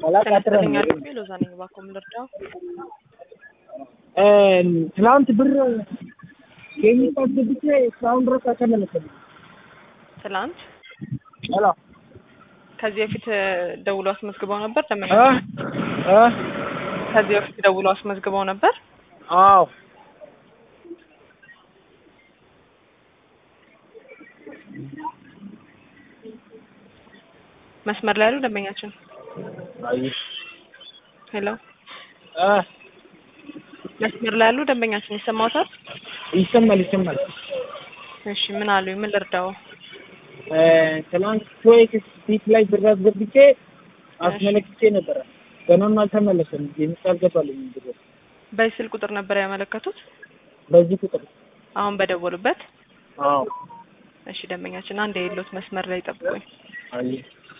አላቃጥረም። ተነስተኛ ልቤ ሎዛ ነኝ። እባክዎ ምን ልርዳው? ትናንት ብር ኬሚካል አስገብቼ እስካሁን ድረስ አልተመለሰልኝም። ትላንት ሄሎ ከዚህ በፊት ደውሎ አስመዝግበው ነበር? ደመኛ እ እ ከዚህ በፊት ደውሎ አስመዝግበው ነበር? አዎ መስመር ላይ ያሉ ደንበኛችን አይ ሄሎ እ መስመር ላይ ያሉ ደንበኛችን ይሰማዎታል? ይሰማል ይሰማል። እሺ ምን አሉ? ምን ልርዳው? እ ትናንት ቶይክስ ፊት ላይ ብር አስገብቼ አስመለክቼ ነበረ። ገናም አልተመለሰም። ኬሚካል አልገባልኝም ብር በዚህ ስልክ ቁጥር ነበር ያመለከቱት? በዚህ ቁጥር አሁን በደወሉበት? አዎ እሺ ደንበኛችን አንድ የሌሎት መስመር ላይ ጠብቁኝ። አይ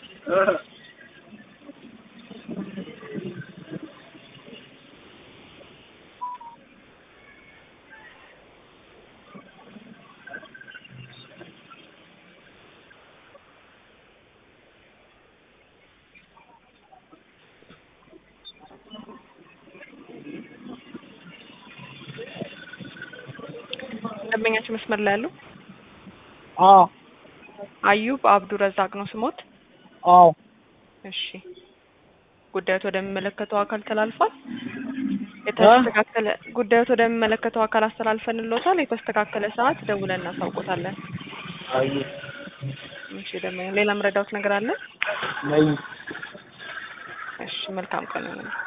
ደንበኛችን መስመር ላይ ያሉ አዎ አዩብ አብዱ ረዛቅ ነው ስሞት? አዎ እሺ ጉዳዮት ወደሚመለከተው አካል ተላልፏል። የተስተካከለ ጉዳዮት ወደሚመለከተው አካል አስተላልፈንሎታል። የተስተካከለ ሰዓት ደውለን እናሳውቆታለን። አይ እሺ ደግሞ ሌላ ምረዳውት ነገር አለ? ነይ እሺ መልካም ቀን ይሁን።